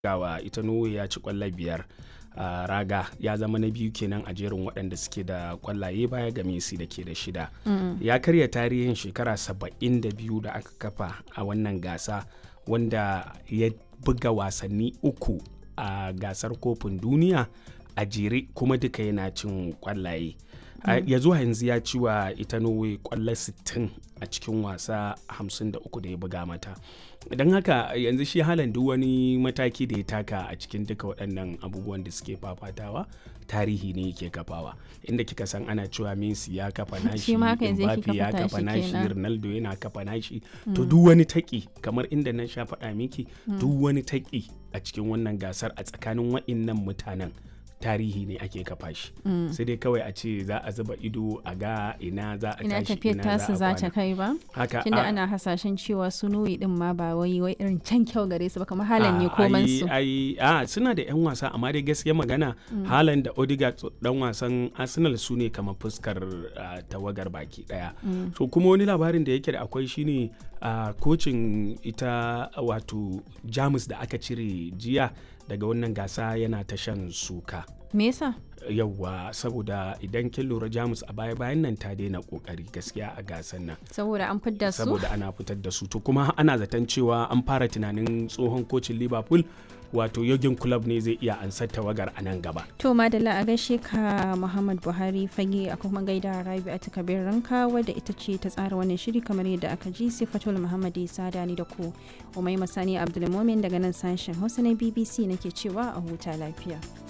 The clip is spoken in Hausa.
gawa ita norway ya ci kwallo biyar a raga ya zama na biyu kenan a jerin waɗanda suke da kwallaye baya ga messi da ke da shida ya karya tarihin shekara 72 da aka kafa a wannan gasa wanda ya buga wasanni uku a gasar kofin duniya a jere kuma duka yana cin kwallaye ya zuwa yanzu ya ci wa ita norway kwallo 60 a cikin wasa 53 da ya buga mata don haka yanzu shi halan duk wani mataki da ya taka a cikin duka waɗannan abubuwan da suke fafatawa tarihi ne yake kafawa inda kika san ana cewa Messi ya kafa nashi Mbappe ya kafa nashi Ronaldo yana kafa nashi to duk wani taki kamar inda na sha faɗa miki duk wani taki a cikin wannan gasar a tsakanin waɗannan mutanen tarihi ne ake kafa shi mm. sai dai kawai a ce za a zuba ido a ga ina za a ina tashi tafiyar tasu za ta kai ba haka tunda ana hasashen cewa su nuyi din ma ba wai wai irin can kyau gare su ba kamar halan ne koman su ai a suna da yan wasa amma dai gaskiya magana mm. halan da Odegaard dan wasan Arsenal su ne kamar fuskar uh, tawagar baki daya mm. so kuma wani labarin da yake da akwai shine uh, kocin ita wato Jamus da aka cire jiya daga wannan gasa yana ta shan suka. Me yasa? Yawwa saboda idan kin lura Jamus a baya bayan nan ta daina kokari gaskiya a gasan nan. Saboda an fitar su? Saboda ana fitar da su. To kuma ana zaton cewa an fara tunanin tsohon kocin Liverpool wato yogin club ne zai iya ansar tawagar a nan gaba. To madalla a gaishe ka Muhammad Buhari fage a kuma gaida Rabi a takabir ranka wadda ita ce ta tsara wannan shiri kamar yadda aka ji Sifatul Muhammad Isa ni da ku. Umai Masani Abdulmumin daga nan sashen Hausa na BBC nake cewa a huta lafiya.